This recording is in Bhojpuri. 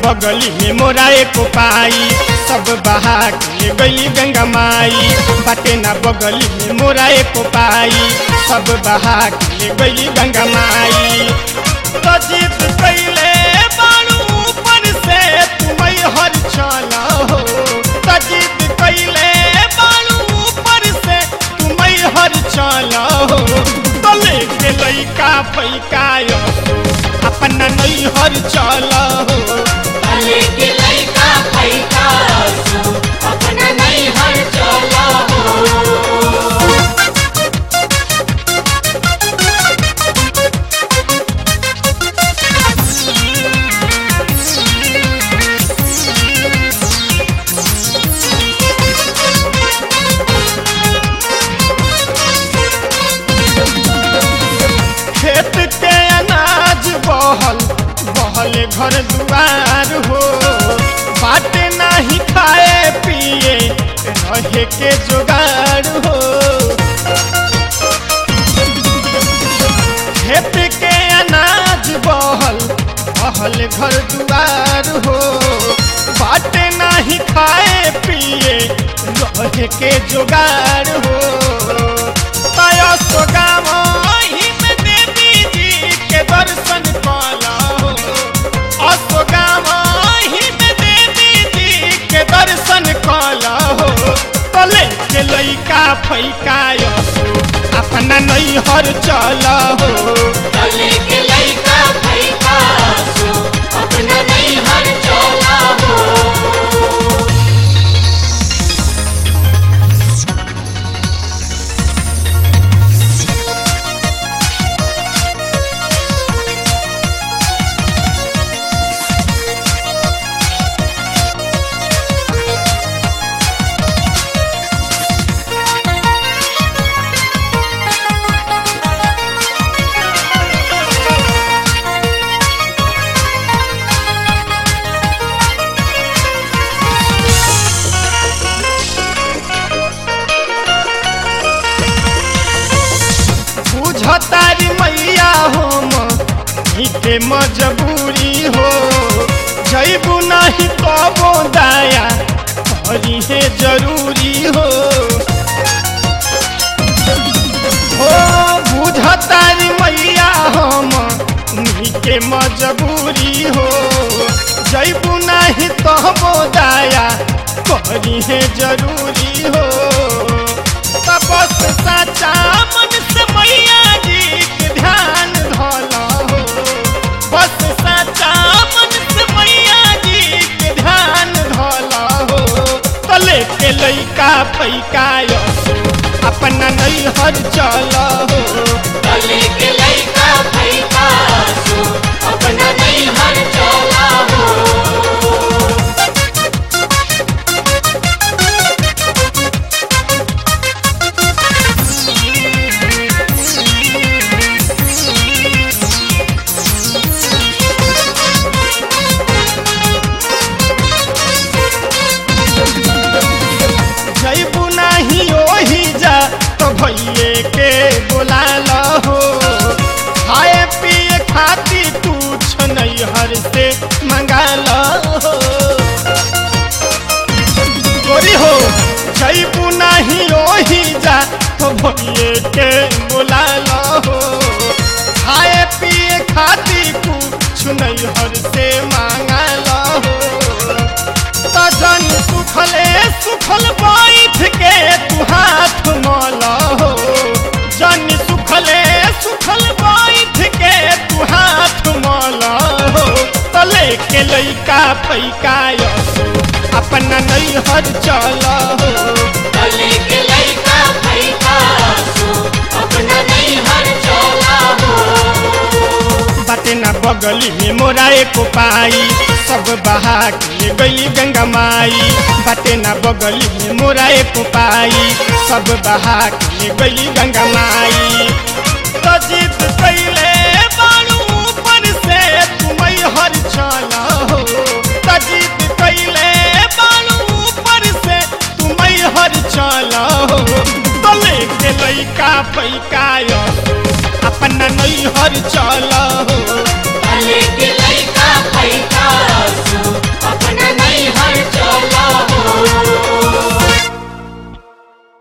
बगली में मोरा एको पाई सब बहा के गली गंगा माई बाटे ना बगली में मोरा एको पाई सब बहा के गली गंगा माई तो जीत कैले बाड़ू ऊपर से तुम हर चला हो तो जीत कैले बाड़ू ऊपर से तुम हर चला हो तो लेके लइका फैका अपना नैहर चल हो भले के लइका फैका सो अपना नैहर चला हो खेत के अनाज बहल बहल घर दुआर हो बाटे नाही खाए पिए रहे के जुगाड़ हो खेत के अनाज बहल बहल घर दुआर हो बाटे नाही खाए पिए रहे के जुगाड़ हो तय सोगाम में देवी जी के दर्शन कला हो अशोगाम में देवी जी के दर्शन कला हो तले के लइका फैका अपना नैहर चल हो भले के लइका फैका सो अपना नैहर चला हो बुझतारी मैया हम के मजबूरी हो जैबू नहीं कबो दाया करी है जरूरी हो हो बुझतारी मैया हम के मजबूरी हो जैबू नहीं कबो दाया करी है जरूरी हो तपस साचा मन से मैया जी के ध्यान धला हो बस साचा मन से मैया जी के ध्यान धला हो तले के लइका फैका अपना नैहर चल हो भले के लइका फैका सो अपना नैहर चला हो जैबू नहीं ओही जा तो भैये के बोला हो खाए पिए खाती कुछ नैहर से मंगा हो गोरी हो जैबू नहीं ओही जा तो भैये के बोला हो खाए पिए खाती कुछ नैहर से मांगा हो जन सुखले सुखल बैठ के तू हाथ मल हो जन सुखले सुखल बैठ के तू हाथ मल हो तले के लइका फैका अपना नैहर चल हो भले के लइका फैका सो अपना नैहर चला हो बाटे ना बगली में मोरा एको पाई सब बहा के गली गंगा माई बाटे ना बगली में मोरा एको पाई सब बहा के गली गंगा माई तो जीत कैले बाड़ू ऊपर से तुम हर चल हो तो जीत कैले बाड़ू ऊपर से तुम हर चल हो तो लेके लइका फैका अपना नैहर चल हो भले के